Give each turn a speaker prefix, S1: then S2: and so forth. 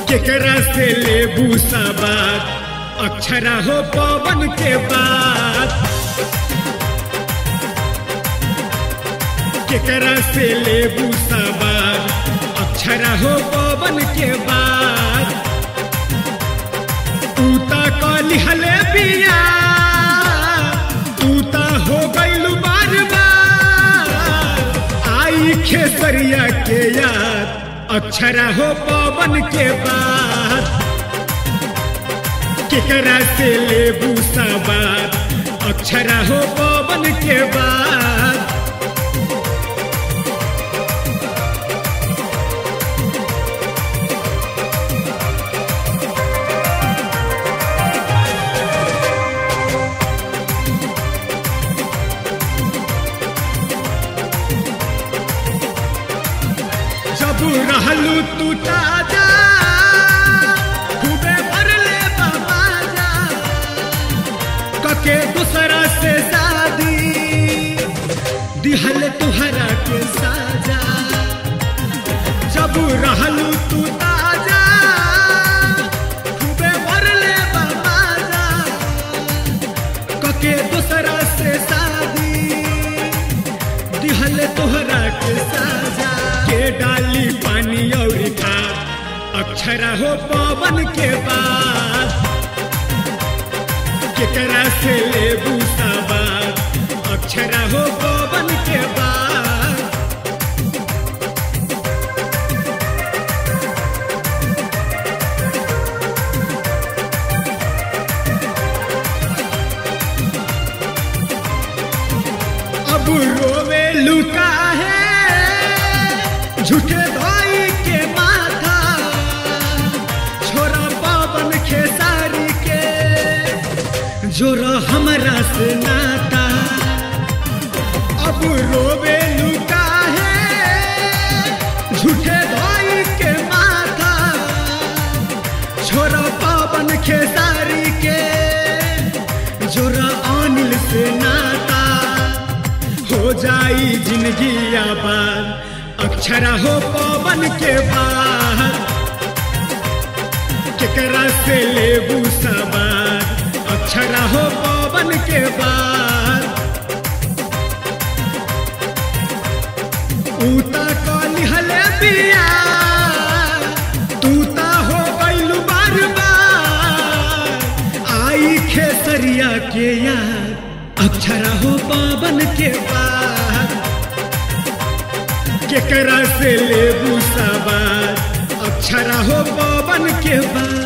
S1: केकरा से लेबू सबाद अक्षरा हो पवन के बाद केकरा से लेबू सबाद अक्षरा हो पवन के बाद तूता कली हले बिया तूता हो गइलू बार बार आई खेसरिया के याद अक्षरा हो पवन के बाद केकरा से लेबू सबाद अक्षरा हो पवन के बाद जब रहलू तू ताजा खूबे भरले बाबाजा कके दूसरा से शादी दिहल तुहरा के साजा जब रहलू तू ताजा खूबे भरले बाबाजा कके दूसरा से शादी दिहल तोहरा के साजा के डाली पानी और खाद अक्षरा हो पवन के बाद केकरा से लेबू सबाद अक्षरा हो पवन के बाद अब रोवे लुका है झूठे भाई के माथा छोरा पावन खेसारी के जोरा हमरा से नाता अब रोवे लुका है झूठे भाई के माथा छोरा पावन खेसारी के जोरा अनिल से नाता हो जाई जिंदगी आबाद अक्षरा हो पवन के बाद केकरा से लेबू सबाद अक्षरा हो पवन के बाद ऊता कली हले बिया तूता हो गइलू बार बार आई खेसरिया के याद अक्षरा हो पावन के बाद केकरा से लेबू सबाद अक्षरा हो पवन के बाद